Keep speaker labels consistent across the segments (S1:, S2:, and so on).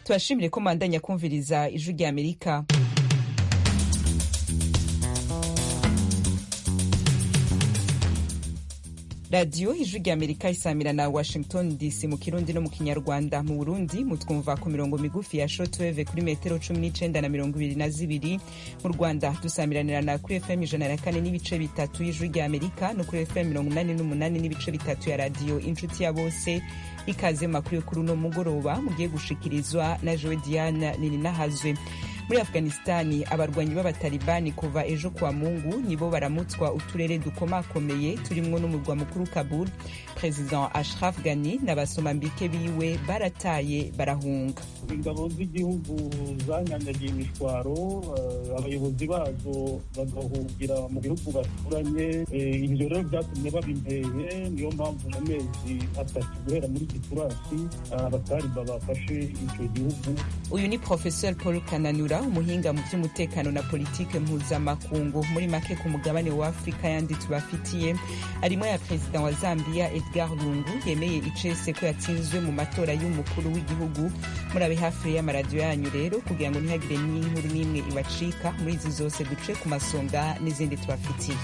S1: tubashimire ko mwandanya kumviriza ijwi rya amerika radiyo ijwi rya amerika isamira na washington dc mu kirundi no mu kinyarwanda mu burundi mutwumva ku mirongo migufi ya shotweve kuri metero cumi n'icenda na mirongo ibiri na zibiri mu rwanda dusamiranirana kuri fm ijana na kane n'ibice bitatu y'ijwi rya amerika no kuri fm mirongo inani n'umunani n'ibice bitatu ya radiyo inshuti ya bose ikaze mu makuru yo kuri uno mugoroba mugiye gushikirizwa na jowe diana nininahazwe muri afghanistani abarwanyi b'abatalibani kuva ejo kwa mungu nibo baramutswa uturere dukomakomeye turimwo n'umurwa mukuru kabul president ashraf ghani n'abasomambike biwe barataye barahunga
S2: ingabo z'igihugu zanyanyagiye imishwaro abayobozi bazo bagahungira mu bihugu baturanye ibyo rero byatumye baba imbeye niyo mpamvu mu mezi atatu guhera muri gicurasi abatariba bafashe icyo gihugu
S1: uyu ni professeur paul kananura umuhinga mu by'umutekano na politike mpuzamakungu muri make ku mugabane wa afurika yandi tubafitiye harimo ya perezida wa zambia edgar lungu yemeye icese ko yatsinzwe mu matora y'umukuru w'igihugu murabe hafi y'amaradiyo yanyu rero kugira ngo ntihagire n'inkuru n'imwe ibacika muri izi zose duce ku masonga n'izindi tubafitiye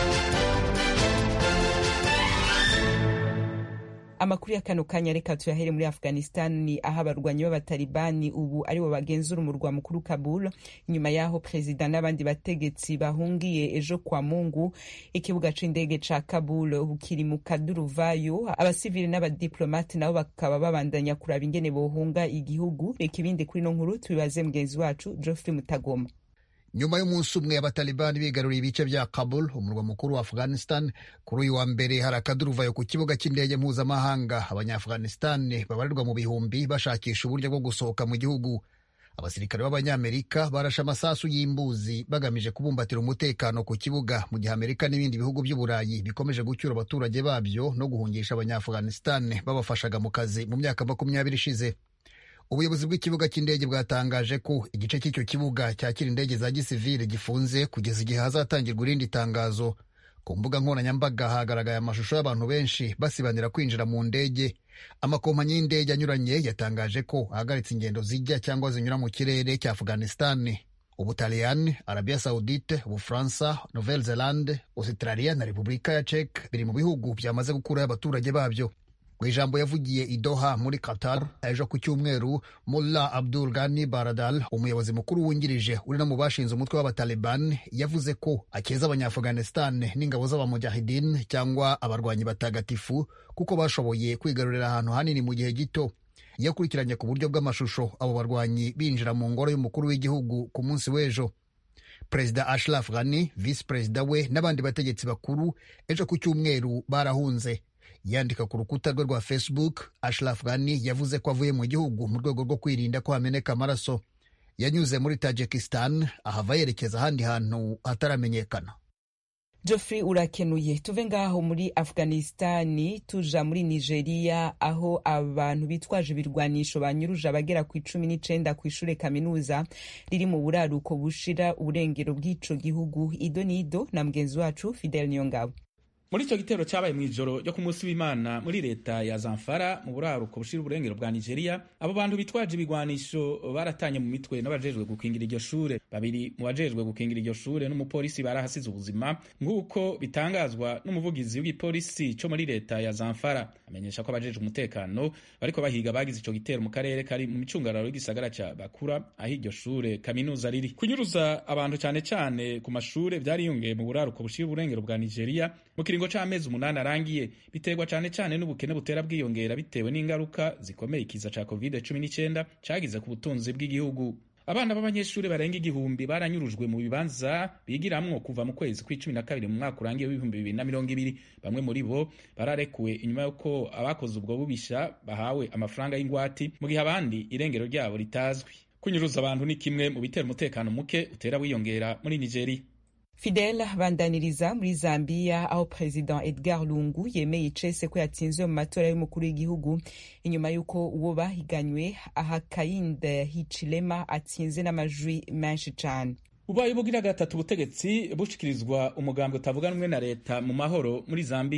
S1: amakuru ya kano kanya reka tuyahere muri afghanistan aho abarwanyi b'abatalibani ubu aribo bagenzura umurwa mukuru kabul nyuma y'aho perezida n'abandi bategetsi bahungiye ejo kwa mungu ikibuga c'indege ca kabul ubu kiri mu kaduruvayo abasivili n'abadiplomate nabo bakaba babandanya kuraba ingene bohunga igihugu reka ibindi kuri no nkuru tubibaze mugenzi wacu geoffrey mutagoma
S3: nyuma y'umunsi umwe abatalibani bigaruriye ibice bya kabul umurwa mukuru wa afghanistan kuri uyu wa mbere hari akaduruvayo ku kibuga cy'indege mpuzamahanga abanyaafghanistan babarirwa mu bihumbi bashakisha uburyo bwo gusohoka mu gihugu abasirikare b'abanyamerika barashe amasasu y'imbuzi bagamije kubumbatira umutekano ku kibuga mu gihe amerika n'ibindi bihugu by'uburayi bikomeje gucyura abaturage babyo no guhungisha abanyaafghanistan babafashaga mu kazi mu myaka makumyabiri ishize ubuyobozi bw'ikibuga cy'indege bwatangaje ko igice cy'icyo kibuga cyakira indege za gisivile gifunze kugeza igihe hazatangirwa irindi tangazo ku mbuga nkoranyambaga hagaragaye amashusho y'abantu benshi basibanira kwinjira mu ndege amakompanyi y'indege anyuranye yatangaje ko ahagaritse ingendo zijya cyangwa zinyura mu kirere cya afghanistan ubutaliyani arabiya saudite ubufaransa nouvelle zelande australia na repubulika ya cek biri mu bihugu byamaze gukuraho abaturage babyo mu ijambo yavugiye i Doha muri Qatar ejo ku cyumweru Mullah Abdul Ghani Baradal umuyobozi mukuru wungirije uri no mu bashinze umutwe w'abataliban yavuze ko akeza abanyaafghanistan n'ingabo z'abamujahidin cyangwa abarwanyi batagatifu kuko bashoboye kwigarurira ahantu hanini mu gihe gito yakurikiranye ku buryo bw'amashusho abo barwanyi binjira mu ngoro y'umukuru w'igihugu ku munsi w'ejo perezida Ashraf Ghani visi perezida we n'abandi bategetsi bakuru ejo ku cyumweru barahunze yandika ku rukuta rwe rwa facebook ashraf ghani yavuze ko avuye mu gihugu mu rwego rwo kwirinda ko hameneka amaraso yanyuze muri tajikistan ahava yerekeza ahandi hantu hataramenyekana
S1: Geoffrey urakenuye tuve ngaho muri afghanistani tuja muri nigeria aho abantu bitwaje ibirwanisho banyuruje abagera ku icumi n'icenda ku ishure kaminuza riri mu buraruko bushira uburengero bw'ico gihugu ido n'ido na mugenzi wacu fidel niyongabo
S4: muri icyo gitero cyabaye mu ijoro ryo ku munsi w'imana muri leta ya zamfara mu buraruko bushira uburengero bwa nigeria abo bantu bitwaje ibigwanisho baratanye mu mitwe n'abajejwe gukingira iryo shure babiri mu bajejwe gukingira iryo shure n'umupolisi barahasize ubuzima nk'uko bitangazwa n'umuvugizi w'igipolisi cyo muri leta ya zamfara amenyesha ko abajejwe umutekano bariko bahiga bagize ico gitero mu karere kari mu micungararo y'igisagara ca bakura aho iryo shure kaminuza riri kunyuruza abantu cane cane ku mashure vyariyongeye mu buraruko bushira uburengero bwa nigeria mu kiringo c'amezi umunani arangiye biterwa cane cane n'ubukene butera bwiyongera bitewe n'ingaruka zikomeye ikiza ca covid cumi n'icyenda cagize ku butunzi bw'igihugu abana b'abanyeshuri barenga igihumbi baranyurujwe mu bibanza bigiramwo kuva mu kwezi kw'icumi na kabiri mu mwaka urangiye w'ibihumbi bibiri na mirongo ibiri bamwe muri bo bararekuwe inyuma y'uko abakoze ubwo bubisha bahawe amafaranga y'ingwati mu gihe abandi irengero ryabo ritazwi kunyuruza abantu ni kimwe mu bitera umutekano muke utera wiyongera muri nigeria
S1: fidel bandaniriza muri zambia aho perezida edgar lungu yemeye icese ko yatsinzwe mu matora y'umukuru w'igihugu inyuma y'uko uwo bahiganywe ahakayinde hichilema atsinze n'amajwi menshi cane
S4: ubaye bugira gatatu ubutegetsi bushikirizwa umugambi utavuga rumwe na leta mu mahoro muri zambia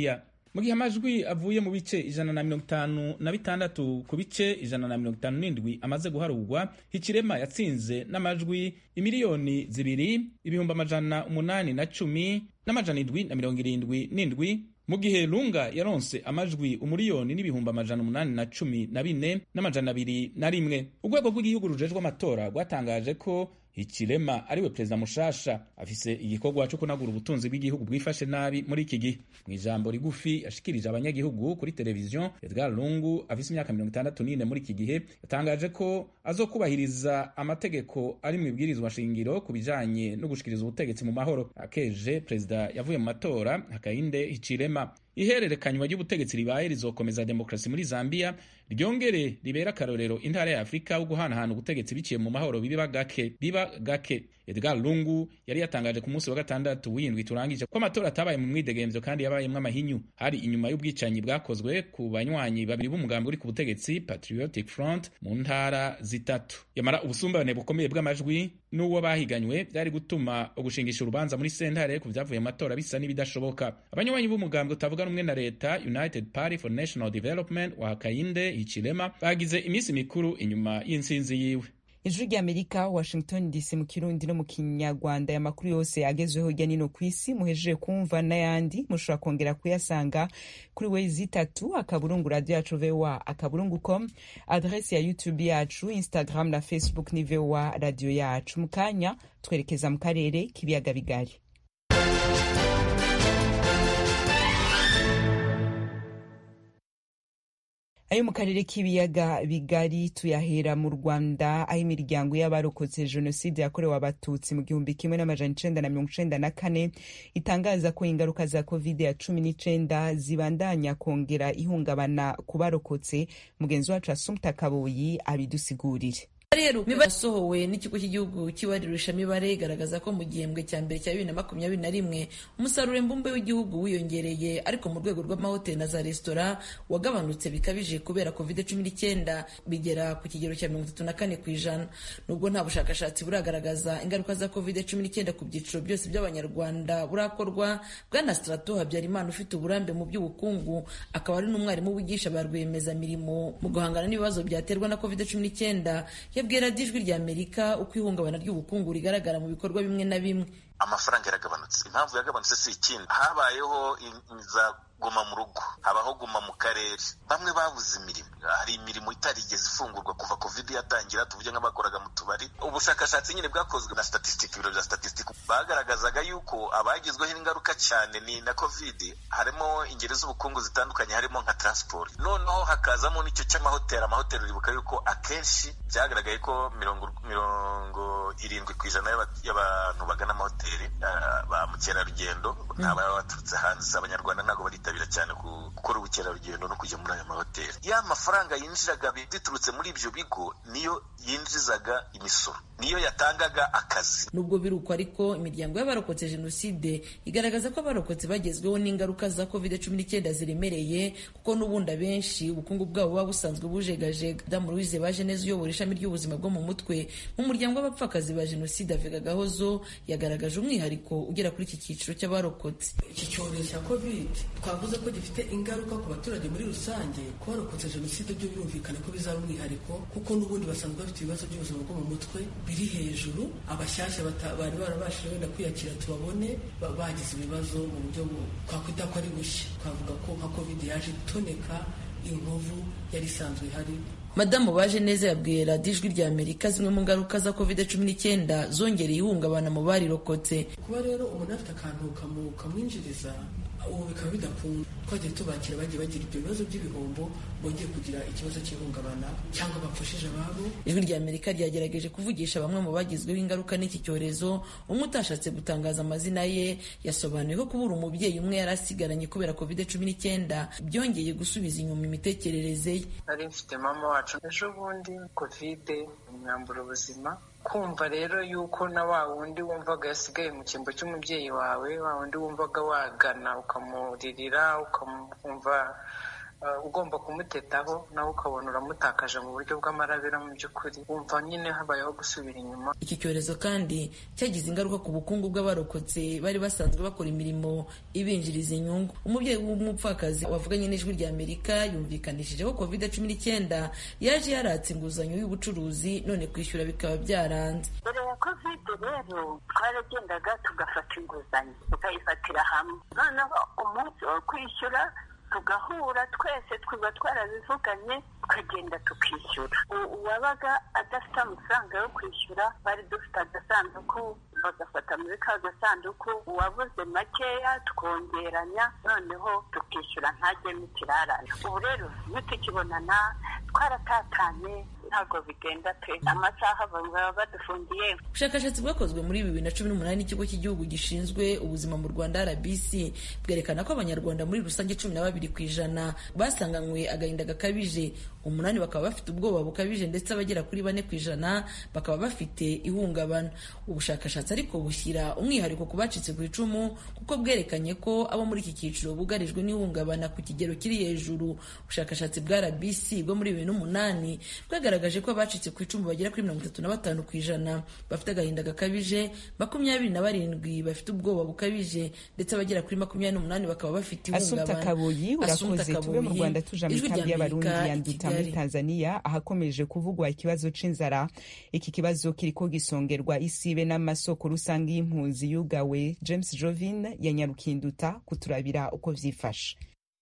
S4: mu gihe amajwi avuye mu bice ijana na mirongo itanu na bitandatu ku bice ijana na mirongo itanu n'indwi amaze guharurwa hicirema yatsinze n'amajwi imiliyoni zibiri ibihumbi amajana umunani na cumi n'amajana indwi na mirongo irindwi n'indwi mu gihe lunga yaronse amajwi umuriyoni n'ibihumbi amajana umunani na cumi na bine n'amajana abiri na rimwe urwego rw'igihugu rujejwe amatora rwatangaje ko Hichilema ariwe perezida mushasha afise igikorwa cyo kunagura ubutunzi bw'igihugu bwifashe nabi muri iki gihe mu ijambo rigufi yashikirije abanyagihugu kuri televiziyo Edgar Lungu afise imyaka mirongo itandatu n'ine muri iki gihe yatangaje ko azokubahiriza amategeko ari mu ibwirizwa shingiro ku bijanye no gushikiriza ubutegetsi mu mahoro akeje perezida yavuye mu matora Hakainde Hichilema ihererekanywa ry'ubutegetsi ribaye rizokomeza demokarasi muri Zambia ryongere ribera akarorero intara ya Afurika wo guhanahana ubutegetsi biciye mu mahoro biba gake biba gake Edgar Lungu yari yatangaje ku munsi wa gatandatu w'indwi turangije ko amatora atabaye mu mwidegemvyo kandi yabayemwo amahinyu hari inyuma y'ubwicanyi bwakozwe ku banywanyi babiri b'umugambi uri ku butegetsi Patriotic Front mu ntara zitatu yamara ubusumbane bukomeye bw'amajwi n'uwo bahiganywe byari gutuma ugushingisha urubanza muri sentare ku vyavuye mu matora bisa n'ibidashoboka abanywanyi b'umugambi utavuga rumwe na leta United Party for National Development wa Hakainde Hichilema bagize iminsi mikuru inyuma y'intsinzi yiwe
S1: ijwi ry'amerika washington dc mu kirundi no mu kinyarwanda amakuru yose agezweho hirya nino ku isi muhejeje kumva n'ayandi mushobora kongera kuyasanga kuri wezi itatu akaburungu radio yacu voa akaburungu com adresi ya youtube yacu instagram na facebook ni voa radio yacu mu kanya twerekeza mu karere k'ibiyaga bigari ayo mu karere k'ibiyaga bigari tuyahera mu rwanda aho imiryango y'abarokotse jenoside yakorewe abatutsi mu gihumbi kimwe n'amajana icenda na mirongo icenda na kane itangaza ko ingaruka za covid ya cumi n'icenda zibandanya kongera ihungabana ku barokotse mugenzi wacu asumta kaboyi abidusigurire
S5: imibare yasohowe n'ikigo cy'igihugu cy'ibarurishamibare igaragaza ko mu gihembwe cya mbere cya bibiri na makumyabiri na rimwe umusaruro mbumbe w'igihugu wiyongereye ariko mu rwego rw'amahoteli na za resitora wagabanutse bikabije kubera covid cumi n'icyenda bigera ku kigero cya mirongo itatu na kane ku ijana nubwo nta bushakashatsi buragaragaza ingaruka za covid cumi n'icyenda ku byiciro byose by'abanyarwanda burakorwa bwana strato habyarimana ufite uburambe mu by'ubukungu akaba ari n'umwarimu wigisha ba rwiyemezamirimo mu guhangana n'ibibazo byaterwa na covid cumi n'icyenda yabwira ijwi rya amerika uko ihungabana ry'ubukungu rigaragara mu bikorwa bimwe na bimwe
S6: amafaranga yaragabanutse impamvu yagabanutse si ikindi habayeho za guma mu rugo habaho guma mu karere bamwe babuze imirimo hari imirimo itarigeze ifungurwa kuva covid yatangira tuvuge nk'abakoraga mu tubari ubushakashatsi nyine bwakozwe na statistic ibiro bya statistic bagaragazaga yuko abagizweho ingaruka cyane ni na covid harimo ingeri z'ubukungu zitandukanye harimo nka transport noneho hakazamo n'icyo cy'amahoteli amahoteli uribuka yuko akenshi byagaragaye ko mirongo mirongo irindwi ku ijana y'abantu bagana amahoteli ba mukerarugendo ni ababa baturutse hanze abanyarwanda ntabwo baritabira cyane gukora ubukerarugendo no kujya muri aya mahoteli ya mafaranga yinjiraga biturutse muri ibyo bigo niyo yinjizaga imisoro niyo yatangaga akazi
S5: nubwo biri uko ariko imiryango y'abarokotse jenoside igaragaza ko abarokotse bagezweho n'ingaruka za covid cumi n'icyenda ziremereye kuko n'ubundi abenshi ubukungu bwabo buba busanzwe bujegajega damu louise baje neza uyobora ishami ry'ubuzima bwo mu mutwe mu muryango w'abapfakazi ba jenoside avega gahozo yagaragaje umwihariko ugera kuri iki cyiciro cy'abarokotse
S7: iki cyorezo cya covid twavuze ko gifite ingaruka ku baturage muri rusange ku barokotse jenoside byo birumvikana ko bizaba umwihariko kuko n'ubundi basanzwe bafite ibibazo by'ubuzima bwo mu mutwe biri hejuru abashyashya bari barabashije wenda kwiyakira tubabone bagize ibibazo mu buryo twakwita ko ari bushya twavuga ko nka covid yaje itoneka inkovu yari isanzwe ihari
S5: madamu baje neza yabwiye radiyo ijwi rya amerika zimwe mu ngaruka za covid cumi n'icyenda zongereye ihungabana mu barirokotse
S7: kuba rero umuntu afite akantu kamwinjiriza ubu bikaba bidakunda twagiye tubakira bagiye bagira ibyo bibazo by'ibihombo bongeye kugira ikibazo cy'ihungabana cyangwa bapfushije ababo
S5: ijwi rya amerika ryagerageje kuvugisha bamwe mu bagizweho ingaruka n'iki cyorezo umwe utashatse gutangaza amazina ye yasobanuye ko kubura umubyeyi umwe yari asigaranye kubera covid cumi n'icyenda byongeye gusubiza inyuma imitekerereze ye
S8: nari mfite mama wacu ejo bundi covid imyambura ubuzima kumva rero yuko na wa wundi wumvaga yasigaye mu cyimbo cy'umubyeyi wawe wa wundi wumvaga wagana ukamuririra ukamwumva ugomba kumutetaho nawe ukabona uramutakaje mu buryo bw'amarabira mu by'ukuri wumva nyine habayeho gusubira inyuma
S5: iki cyorezo kandi cyagize ingaruka ku bukungu bw'abarokotse bari basanzwe bakora imirimo ibinjiriza inyungu umubyeyi w'umupfakazi wavuganye n'ijwi rya amerika yumvikanishije ko covid cumi n'icyenda yaje yaratse inguzanyo y'ubucuruzi none kwishyura bikaba byaranze
S9: mbere ya covid rero twaragendaga tugafata inguzanyo tukayifatira hamwe noneho umunsi wo kwishyura tugahura twese twiba twarabivuganye tukagenda tukishyura uwabaga adafite amafaranga yo kwishyura bari dufite agasanduku bagafata muri ka gasanduku uwabuze makeya twongeranya noneho tukishyura ntajyemo ikirarane ubu rero nitukibonana twaratatanye ntabwo bigenda pe amasaha baba badufungiye
S5: ubushakashatsi bwakozwe muri bibiri na cumi n'umunani n'ikigo cy'igihugu gishinzwe ubuzima mu rwanda rbc bwerekana ko abanyarwanda muri rusange cumi na babiri ku ijana basanganywe agahinda gakabije umunani bakaba bafite ubwoba bukabije ndetse abagera kuri bane ku ijana bakaba bafite ihungabana ubushakashatsi ariko bushyira umwihariko ku bacitse ku icumu kuko bwerekanye ko abo muri iki cyiciro bugarijwe n'ihungabana ku kigero kiri hejuru ubushakashatsi bwa rbc bwo muri bibiri n'umunani bwagaragaje ko abacitse ku icumu bagera kuri mirongo itatu na batanu ku ijana bafite agahinda gakabije makumyabiri na barindwi bafite ubwoba bukabije ndetse abagera kuri makumyabiri n'umunani bakaba bafite ihungabana
S1: Asumta Kaboyi urakoze tube mu Rwanda tuja mu kambi y'abarundi yanduta muri Tanzania ahakomeje kuvugwa ikibazo c'inzara iki kibazo kiriko gisongerwa isibe n'amasoko rusange y'impunzi yugawe James Jovin yanyarukinduta kuturabira uko vyifashe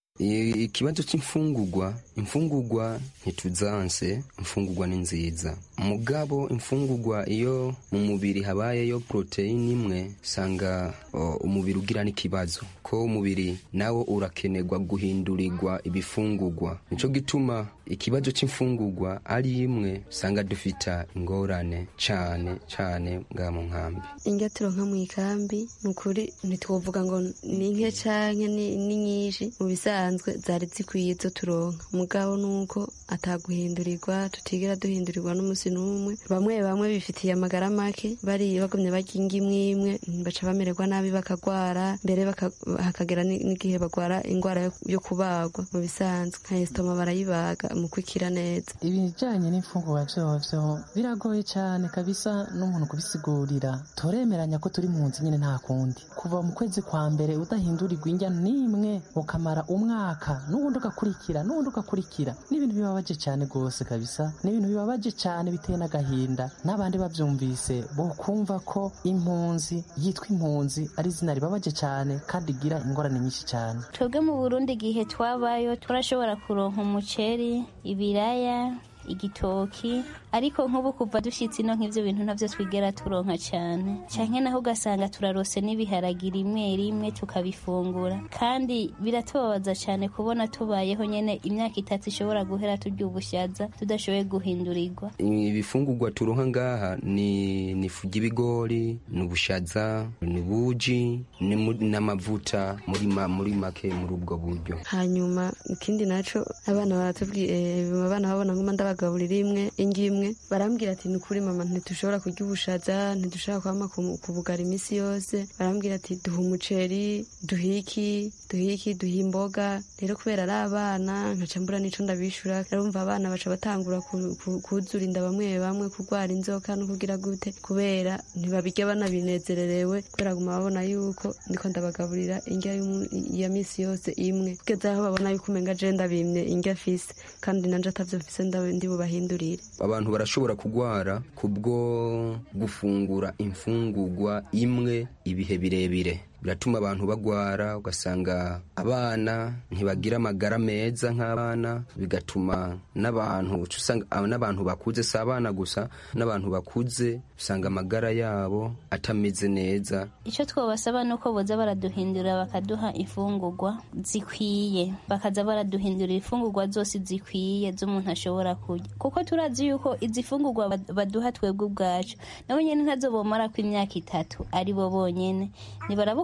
S10: ikibazo cy'imfungurwa imfungurwa ntituzanse imfungurwa ni nziza mugabo imfungurwa iyo mu mubiri habayeyo poroteyine imwe usanga umubiri ugira n'ikibazo ko umubiri nawo urakenerwa guhindurirwa ibifungurwa nico gituma ikibazo cy'imfungurwa ari imwe usanga dufita ingorane cyane cyane bwa mu nkambi
S11: indya turonka mu ikambi ni ukuri ntitwovuga ngo ni nke canke ni nyinshi mu bisanzwe zari zikwiye zo turonka mugabo nuko ataguhindurirwa tutigera duhindurirwa n'umunsi n'umwe bamwe bamwe bifitiye amagara make bari bagumye barya indya imwe imwe baca bamererwa nabi bakagwara mbere hakagera n'igihe bagwara indwara yo kubagwa mu bisanzwe nka esitoma barayibaga mu kwikira neza
S12: ibijyanye n'imfungurwa vyovyo biragoye cyane kabisa n'umuntu kubisigurira turemeranya ko turi mu nzu nyine nta kundi kuva mu kwezi kwa mbere udahindurirwa indya n'imwe ukamara umwaka n'ubundi ugakurikira n'ubundi ugakurikira n'ibintu bibabaje cyane rwose kabisa n'ibintu bibabaje cyane biteye n'agahinda n'abandi babyumvise bokumva ko impunzi yitwa impunzi ari izina ribabaje cyane kandi igira ingorane nyinshi cyane
S13: twebwe mu burundi igihe twabayo turashobora kuronka umuceri ibiraya igitoki ariko nk'ubu kuva dushyitse ino nk'ibyo bintu nabyo twigera turonka cyane cyane naho ugasanga turarose n'ibiharagi rimwe rimwe tukabifungura kandi biratubabaza cyane kubona tubayeho nyine imyaka itatu ishobora guhera turya ubushaza tudashoboye guhindurirwa
S10: ibifungurwa turonka ngaha ni ifu y'ibigori ni ubushaza ni buji n'amavuta muri muri make muri ubwo buryo
S11: hanyuma ikindi naco abana baratubwiye abana babona ngoma ndabagaburira imwe ingi imwe barambwira ati ni ukuri mama ntidushobora kurya ubushaza ntidushobora kwama kubugara iminsi yose barambwira ati duha umuceri duhiki duhiki duha imboga rero kubera ari abana nkaca mbura n'ico ndabishura urumva abana baca batangura kuzura inda bamwe bamwe kurwara inzoka no kugira gute kubera ntibabirya banabinezererewe kubera guma babona yuko ndiko ndabagaburira indya ya misi yose imwe kugeza aho babona yuko umenga je ndabimye indya fise kandi nanje atavyo mfise ndi bubahindurire
S10: abantu barashobora kugwara kubwo gufungura imfungurwa imwe ibihe birebire biratuma abantu bagwara ugasanga abana ntibagira amagara meza nk'abana bigatuma n'abantu usanga n'abantu bakuze si abana gusa n'abantu bakuze usanga amagara yabo atameze neza
S13: icyo twabasaba ni uko boza baraduhindurira bakaduha imfungurwa zikwiye bakaza baraduhindurira imfungurwa zose zikwiye z'umuntu ashobora kurya kuko turazi yuko izi fungurwa baduha twebwe ubwacu nabo nyine ntazo bomara ku imyaka itatu ari bo bonyine nibarabuka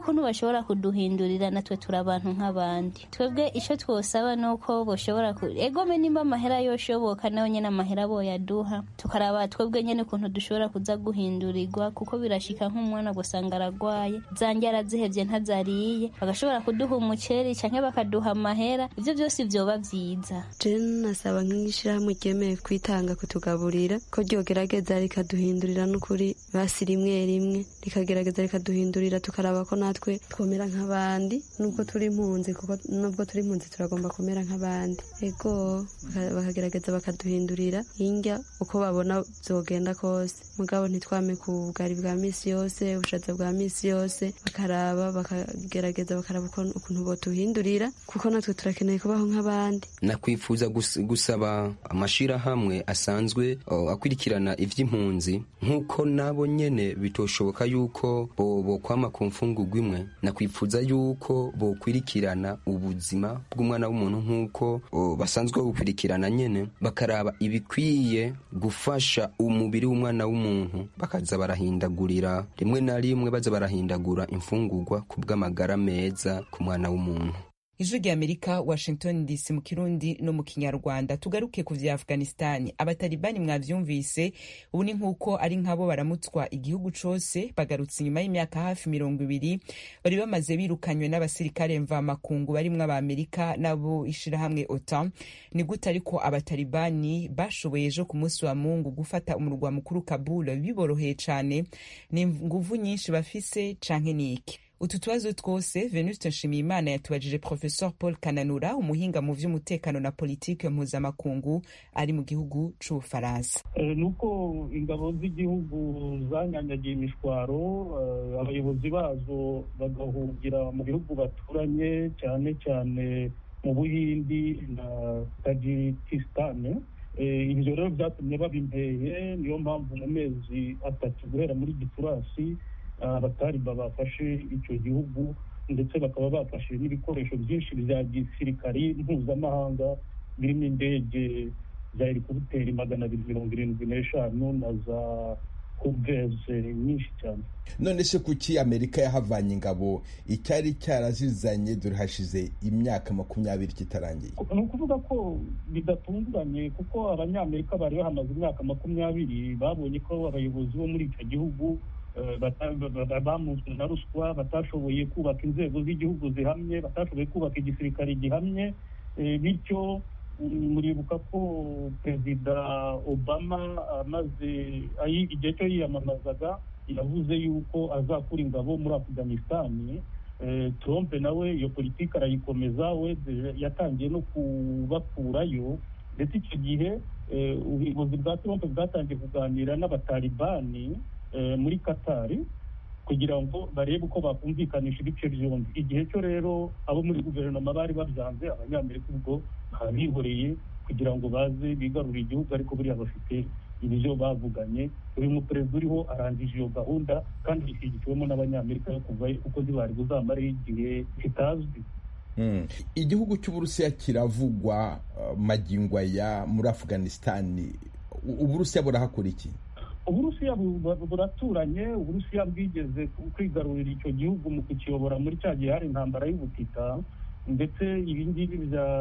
S13: ukuntu bashobora kuduhindurira natwe turi abantu nk'abandi twebwe icyo twosaba ni uko bashobora egome nimba amahera yoshoboka nayo nyine amahera boyaduha tukaraba twebwe nyine ukuntu dushobora kuza guhindurirwa kuko birashika nk'umwana gusanga aragwaye zanjye arazihevye ntazariye bagashobora kuduha umuceri canke bakaduha amahera ivyo byose vyoba vyiza
S11: je nasaba nk'ishirahamwe ryemeye kwitanga kutugaburira ko ryogerageza rikaduhindurira n'ukuri basi rimwe rimwe rikagerageza rikaduhindurira tukaraba ko natwe twomera nk'abandi nubwo turi impunzi kuko nubwo turi impunzi turagomba kumera nk'abandi ego bakagerageza bakaduhindurira indya uko babona vyogenda kose mugabo ntitwame ku bugari bwa misi yose ubushaza bwa misi yose bakaraba bakagerageza bakaraba ukuntu botuhindurira kuko natwe turakeneye kubaho nk'abandi
S10: nakwifuza gusaba amashirahamwe asanzwe akurikirana ivy'impunzi nk'uko nabo nyene bitoshoboka yuko bokwama ku mfungurwa imwe nakwifuza yuko bokwirikirana ubuzima bw'umwana w'umuntu nk'uko basanzwe babukurikirana nyene bakaraba ibikwiye gufasha umubiri w'umwana w'umuntu bakaza barahindagurira rimwe na rimwe baza barahindagura imfungurwa ku bw'amagara meza ku mwana w'umuntu
S1: ijwi rya amerika washington dc mu kirundi no mu kinyarwanda tugaruke ku vya afghanistani abatalibani mwavyumvise ubu ni nk'uko ari nk'abo baramutswa igihugu cose bagarutse inyuma y'imyaka hafi mirongo ibiri bari bamaze birukanywe n'abasirikare mvamakungu barimwo abamerika n'abo ishirahamwe otan ni gute ariko abatalibani bashoboye ejo ku munsi wa mungu gufata umurwa mukuru kabul biboroheye cane ni nguvu nyinshi bafise canke niki utu tubazo twose venuste nshimiyimana yatubajije professor paul kananura umuhinga mu vy'umutekano na politike mpuzamakungu ari mu gihugu c'ubufaransa
S2: ni uko ingabo z'igihugu zanyanyagiye imishwaro abayobozi bazo bagahungira mu bihugu baturanye cyane cyane mu buhindi na tajikisitani ibyo rero byatumye baba impeye niyo mpamvu mu mezi atatu guhera muri gicurasi abatariba bafashe icyo gihugu ndetse bakaba bafashe n'ibikoresho byinshi bya gisirikari mpuzamahanga birimo indege za helikopiteri magana abiri mirongo irindwi n'eshanu na za hubeze nyinshi cyane
S14: none se kuki amerika yahavanye ingabo icyari cyarazizanye dore hashize imyaka makumyabiri kitarangiye
S2: ni ukuvuga ko bidatunguranye kuko abanyamerika bari bahamaze imyaka makumyabiri babonye ko abayobozi bo muri icyo gihugu bamunzwe na ruswa batashoboye kubaka inzego z'igihugu zihamye batashoboye kubaka igisirikare gihamye bityo muribuka ko perezida obama amaze igihe cyo yiyamamazaga yavuze yuko azakura ingabo muri afuganisitani trump nawe iyo politiki arayikomeza we yatangiye no kubakurayo ndetse icyo gihe ubuyobozi bwa trump bwatangiye kuganira n'abatalibani muri katari kugira ngo barebe uko bakumvikanisha ibice byombi igihe cyo rero abo muri guverinoma bari babyanze abanyamerika ubwo bihoreye kugira ngo baze bigarurire igihugu ariko buriya bafite ibyo bavuganye uyu muperezida uriho arangije iyo gahunda kandi ishyigikiwemo n'abanyamerika yo kuvayo kuko zibari buzamareho igihe kitazwi
S14: igihugu cy'uburusiya kiravugwa magingo aya muri afuganisitani uburusiya burahakora iki
S2: uburusiya buraturanye uburusiya bwigeze kwigarurira icyo gihugu mu kukiyobora muri cya gihe hari intambara y'ubutita ndetse ibingibi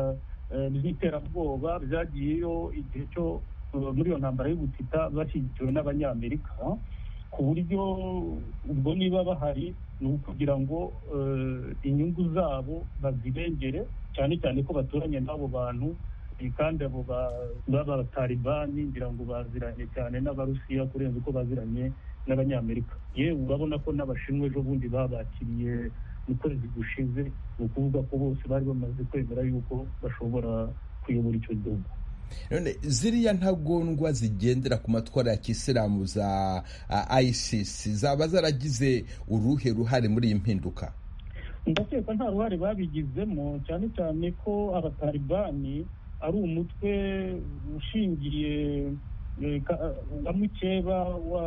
S2: by'iterabwoba byagiyeyo igihe cyo muri iyo ntambara y'ubutita bashyigikiwe n'abanyamerika ku buryo ubwo niba bahari ni ukugira ngo inyungu zabo bazirengere cyane cyane ko baturanye n'abo bantu kandi abo b'abatalibani ngira ngo baziranye cyane n'abarusiya kurenza uko baziranye n'abanyamerika yewe urabona ko n'abashinwa ejo bundi babakiriye mu kwezi gushize ni ukuvuga ko bose bari bamaze kwemera yuko bashobora kuyobora icyo gihugu
S14: none ziriya ntagondwa zigendera ku matwara ya kisilamu za isis zaba zaragize uruhe ruhare muri iyi mpinduka
S2: ndakeka nta ruhare babigizemo cyane cyane ko abatalibani ari umutwe ushingiye wa mukeba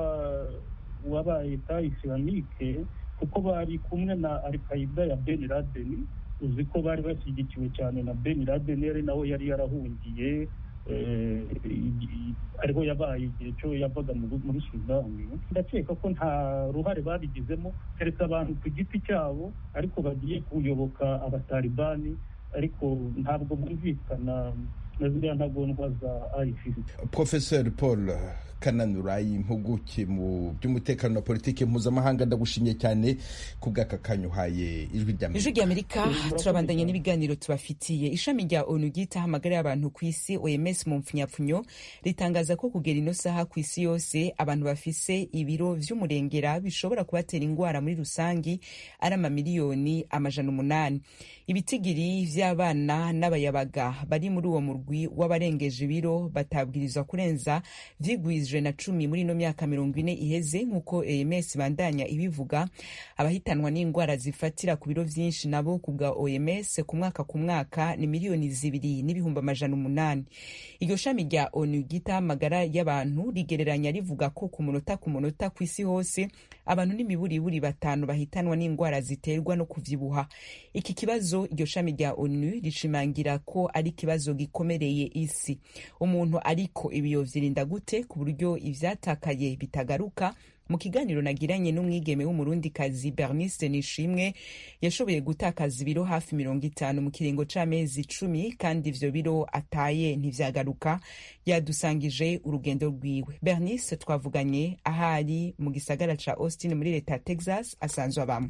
S2: w'aba leta isilamike kuko bari kumwe na alikaida ya ben laden uzi ko bari bashyigikiwe cyane na ben laden yari nawe yari yarahungiye ariho yabaye igihe cyo yavaga muri sudani ndakeka ko nta ruhare babigizemo keretse abantu ku giti cyabo ariko bagiye kuyoboka abatalibani ariko ntabwo bumvikana na ziriya ntagondwa za ICC
S14: Professor Paul Kananura impuguke mu by'umutekano na politiki mpuzamahanga ndagushimye cyane ku bw'aka kanya uhaye ijwi ry'Amerika
S1: ijwi ry'Amerika turabandanya n'ibiganiro tubafitiye ishami rya ONU ryita hamagarira abantu ku isi OMS mu mpfunyapfunyo ritangaza ko kugera ino saha ku isi yose abantu bafise ibiro vy'umurengera bishobora kubatera ingwara muri rusangi ari amamiliyoni amajana umunani ibitigiri vy'abana n'abayabaga bari muri uwo murwi w'abarengeje ibiro batabwirizwa kurenza vyigwije na cumi muri ino myaka mirongo ine iheze nk'uko OMS bandanya ibivuga abahitanwa n'indwara zifatira ku biro vyinshi nabo ku bwa OMS ku mwaka ku mwaka ni miliyoni zibiri n'ibihumbi amajana umunani iryo shami rya ONU ryita amagara y'abantu rigereranya rivuga ko ku munota ku munota ku isi hose abantu n'imiburiburi batanu bahitanwa n'indwara ziterwa no kuvyibuha iki kibazo iryo shami rya ONU rishimangira ko ari ikibazo gikomereye isi umuntu ariko ibiyo vyirinda gute ku buryo ivyatakaye bitagaruka mu kiganiro nagiranye n'umwigeme w'umurundikazi bernice nishimwe yashoboye gutakaza ibiro hafi mirongo itanu mu kiringo c'amezi cumi kandi ivyo biro ataye ntivyagaruka yadusangije urugendo rwiwe bernice twavuganye ahari mu gisagara ca austin muri leta ya texas asanzwe abamo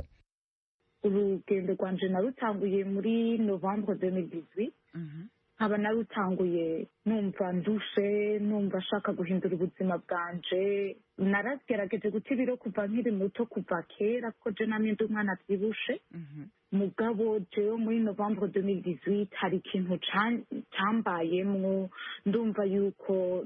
S15: urugendo rwanje narutanguye muri novembre 2018 nkaba narutanguye numva ndushe numva ashaka guhindura ubuzima bwanje naragerageje guta ibiro kuva nkiri muto kuva kera kuko je namye ndi umwana avyibushe mugabo jewe muri novembre 2018 hari ikintu cambayemwo ndumva yuko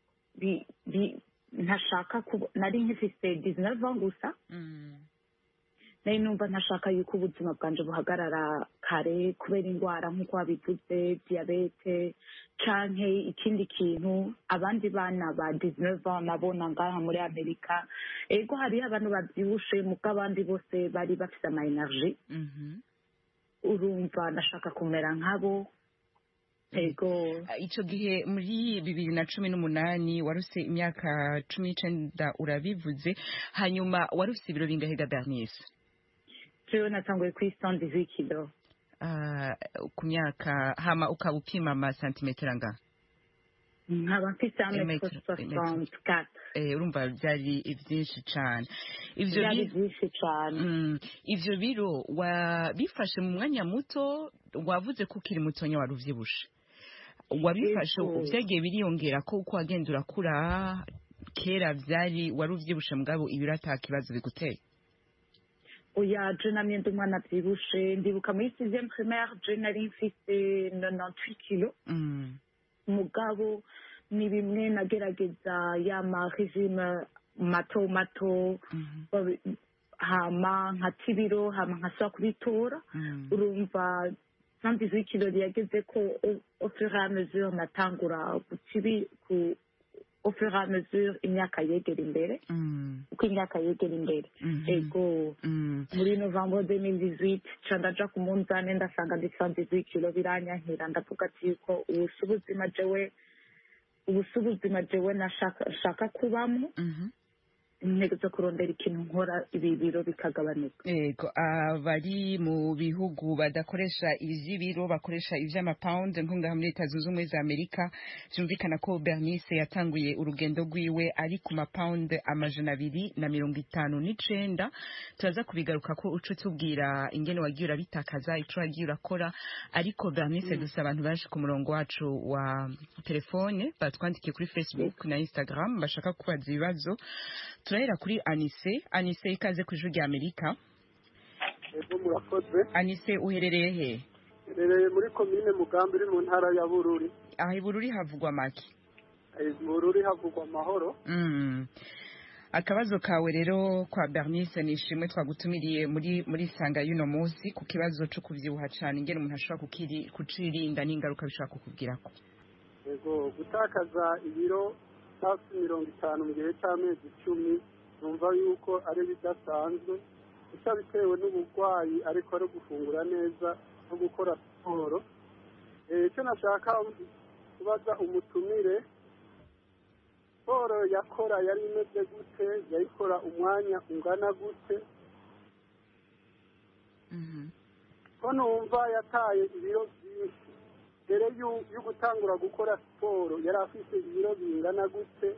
S15: ntashaka nari nkifise 19 ans gusa nari numva ntashaka yuko ubuzima bwanje buhagarara kare kubera indwara nk'uko wabivuze diyabete canke ikindi kintu abandi bana ba 19 ans nabona ngaha muri amerika ego hariho abantu bavyibushe muko abandi bose bari bafise ama energie urumva ndashaka kumera nkabo ego
S1: ico gihe muri bibiri na cumi n'umunani waruse imyaka cumi n'icenda urabivuze hanyuma waruse ibiro bingahe ga bernice
S15: jewe natanguye kuri cent dix kilo
S1: ku myaka hama ukaba upima amasantimetero angahe
S15: nkaba mfise ametero soixante quatre
S1: urumva byari byinshi cane ivyo
S15: byari byinshi cane
S1: ivyo biro wabifashe mu mwanya muto wavuze ko ukiri mutonya wari uvyibushe wabifashe vyagiye biriyongera ko uko wagenda urakura kera vyari wari uvyibushe mugabo ibiro ata kibazo biguteye
S15: oya je namye ndi umwana avyibushe ndibuka muri sixième primaire je nari mfise 98 kilo mugabo ni bimwe nagerageza yama regime mato mato hama nkata ibiro hama nkasubira kubitora urumva cent dix kilo yageze ko au fur et à mesure natangura guta au fur et à mesure imyaka yegera imbere uko imyaka yegera imbere ego muri novembre 2018 ca ndaja ku munzane ndasanga ndi 118 kilo biranyankira ndavuga ati yuko ubu si ubuzima jewe ubu si ubuzima jewe nashaka kubamo intego zo kurondera ikintu nkora ibi biro bikagabanuka
S1: yego abari mu bihugu badakoresha ivy'ibiro bakoresha ivy'amapawundi nko ngaha muri leta zunze ubumwe za amerika vyumvikana ko bernice yatanguye urugendo rwiwe ari ku mapawundi amajana abiri na mirongo itanu n'icenda turaza kubigaruka ko uco tubwira ingene wagiye urabitakaza ico wagiye urakora ariko bernice mm. dusa abantu baje ku murongo wacu wa telefone batwandikiye kuri facebook na instagram bashaka kubaza ibibazo turahera kuri anise anise ikaze ku ijwi rya amerika
S16: ego murakoze
S1: anise uherereye he
S16: herereye muri komine mugambi uri mu ntara ya bururi
S1: aha i bururi havugwa make
S16: bururi havugwa amahoro
S1: akabazo kawe rero kwa bernice ni ishimwe twagutumiriye muri muri sanga y'uno munsi ku kibazo cyo kubyibuha cyane ingene umuntu ashobora kucirinda n'ingaruka bishobora kukubwirako
S16: ego gutakaza ibiro hafi mirongo itanu mu gihe cy'amezi icumi numva yuko ari bidasanzwe gusa bitewe n'uburwayi ariko ari gufungura neza no gukora siporo icyo nashaka kubaza umutumire siporo yakora yari imeze gute yayikora umwanya ungana gute ko numva yataye ibiro byinshi mbere y'u- yo gutangura gukora siporo yari afite ibiro bingana gute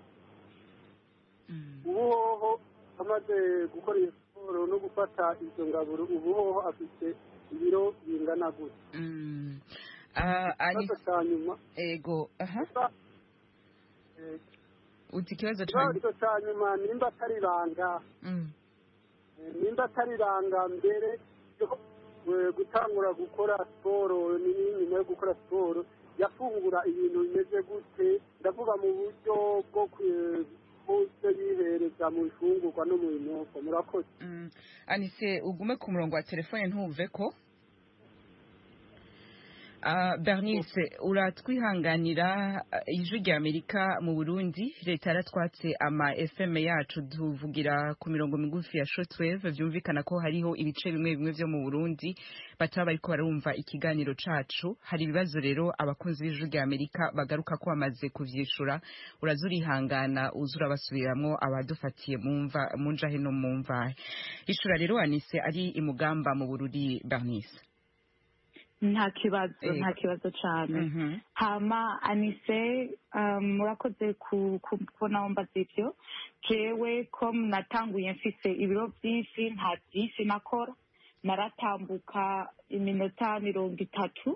S16: ubu hoho amaze gukora iyo siporo no gufata izo ngaburo ubu hoho afite ibiro bingana gute
S1: Ah, ani-
S16: ikibazo cya nyuma
S1: ego aha
S16: eh,
S1: uti ikibazo ca
S16: ikibazo cya nyuma nimba atari ibanga
S1: Mm.
S16: eh, nimba atari ibanga mbere yo eh, gutangura gukora siporo nini nyuma yo gukora siporo yafungura ibintu bimeze gute ndavuga mu buryo bwo kwe- bwose yihereza mu bifungurwa no mu binyobwa murakoze
S1: Mm. anise ugume ku murongo wa telefone ntuve ko Ah, bernice uratwihanganira ah, ijwi rya amerika mu burundi leta yaratwatse ama fm yacu tuvugira ku mirongo migufi ya shortwave byumvikana ko hariho ibice bimwe bimwe byo mu burundi bataba bariko barumva ikiganiro cacu hari ibibazo rero abakunzi b'ijwi rya amerika bagaruka ko bamaze kuvyishura uraza urihangana uza urabasubiramwo abadufatiye mumva munjahe no mumvahe ishura rero anise ari imugamba mu bururi bernice
S15: nta kibazo
S1: Ego.
S15: nta kibazo cyane
S1: Mhm.
S15: hama anise um, murakoze ku- ku- kubona wambaza ivyo jewe ko natanguye mfise ibiro byinshi nta byinshi nakora naratambuka iminota mirongo itatu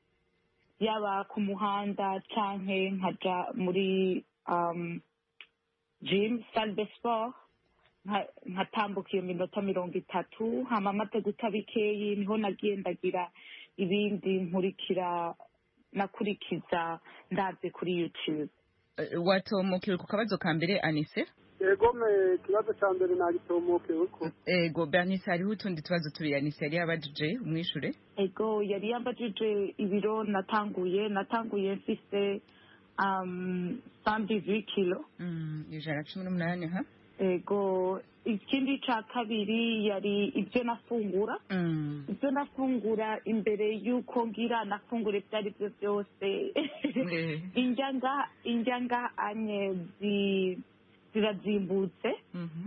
S15: yaba ku muhanda canke nkaja muri um, gym salle de sport nka- nkatambuka iyo minota mirongo itatu hama amaze guta bikeyi niho nagiye ndagira ibindi nkurikira nakurikiza ndaze kuri youtube
S1: Eh, watomokewe ku kabazo ka mbere anise
S16: yego me ikibazo cya mbere nagitomokewe ko
S1: ego bernice hariho utundi tubazo tubiri anise yari yabajije umwishure
S15: ego yari yambajije ibiro natanguye natanguye mfise um, 118 kilo
S1: Mm, ijana na cumi n'umunani ha
S15: ego ikindi ca kabiri yari ibyo nafungura
S1: Mm.
S15: ibyo nafungura imbere y'uko ngira nafungura ibyo ari byo byose
S1: Eh.
S15: indya nga indya nga anye zi- zirazimbutse
S1: Mhm.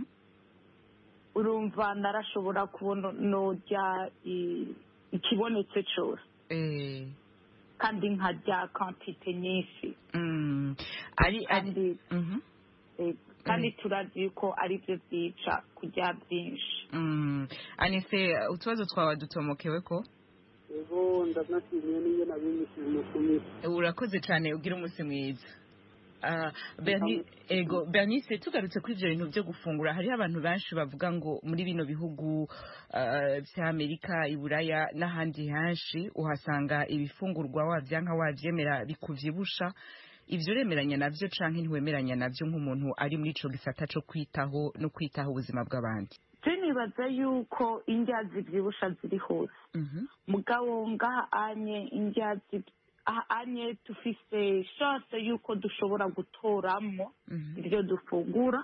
S15: urumva narashobora kubona nojya i- ikibonetse cyose
S1: Eh.
S15: kandi nkarya kantite nyinshi
S1: Mm. ari ari
S15: kandi
S1: Mhm.
S15: eh, kandi turazi yuko ari byo byica kurya byinshi
S1: Mm. anise utubazo twawe dutomokewe ko
S16: yego ndanashimiye n'iyo nabimishije umutumire
S1: urakoze cyane ugira umunsi mwiza Ah, Berni- ego bernice tugarutse kuri ibyo bintu byo gufungura hariho abantu benshi bavuga ngo muri bino bihugu ah, bya amerika iburaya n'ahandi henshi uhasanga ibifungurwa wabyanka wabyemera bikuvyibusha ibyo uremeranya nabyo canke ntiwemeranya nabyo nk'umuntu ari muri ico gisata co kwitaho no kwitaho ubuzima bw'abandi
S15: je nibaza yuko indya zibyibusha ziri hose mugabo ngaha anye indya zib- aha anye dufise chance yuko dushobora gutoramo ibyo dufungura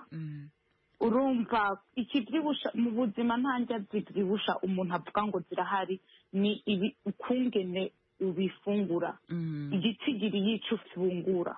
S15: urumva ikibyibusha mu buzima nta ndya zibyibusha umuntu avuga ngo zirahari ni ibi ukungene ubifungura igitsigiri y'ico ufungura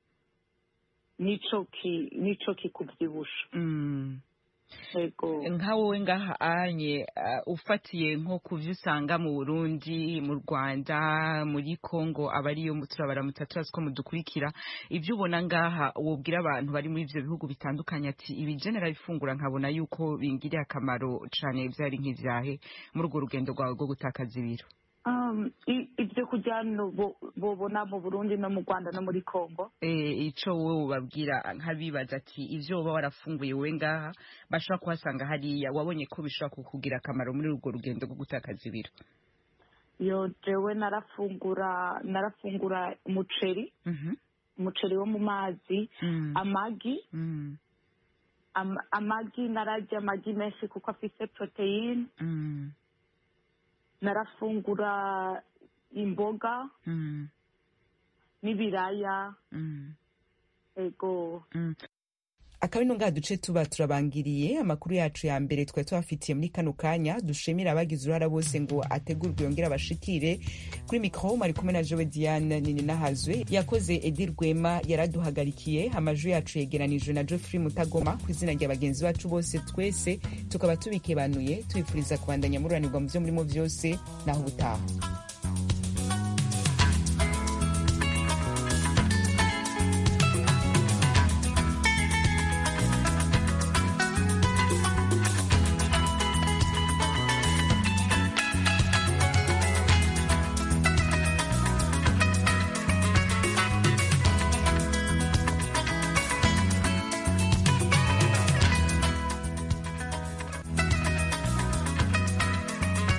S15: nico ki nico kikubyibusha yego
S1: nka wowe ngaha anye uh, ufatiye nko ku byo usanga mu burundi mu rwanda muri congo aba ariyo turabaramutsa turazi ko mudukurikira ibyo ubona ngaha wobwira abantu bari muri ibyo bihugu bitandukanye ati ibi genera bifungura nkabona yuko bingiriye akamaro cane byari nk'ivyahe muri urwo rugendo rwawe rwo gutakaza ibiro
S15: Um, i- ibyo kurya no bo- bobona mu burundi no mu rwanda no muri congo
S1: Eh, ico wowe ubabwira nk'abibaza ati ivyo woba warafunguye wowe ngaha bashobora kuhasanga hariya wabonye ko bishobora kukugira akamaro muri urwo rugendo rwo gutakaza ibiro
S15: yo jewe narafungura narafungura umuceri umuceri wo mu mazi amagi Am- amagi nararya amagi menshi kuko afise poroteyine narafungura imboga n'ibiraya ego
S1: akaba ino ngaha duce tuba turabangiriye amakuru yacu ya mbere twari tubafitiye muri kano kanya dushimira abagize uruhara bose ngo ategurwe yongere abashikire kuri mikoro mari kumwe na jowe diane nini nahazwe yakoze edi rwema yaraduhagarikiye amajwi yacu yegeranijwe na geoffrey mutagoma ku izina rya bagenzi bacu bose twese tukaba tubikebanuye tubifuriza kubandanya mururanirwa mu byo murimo byose naho ubutaha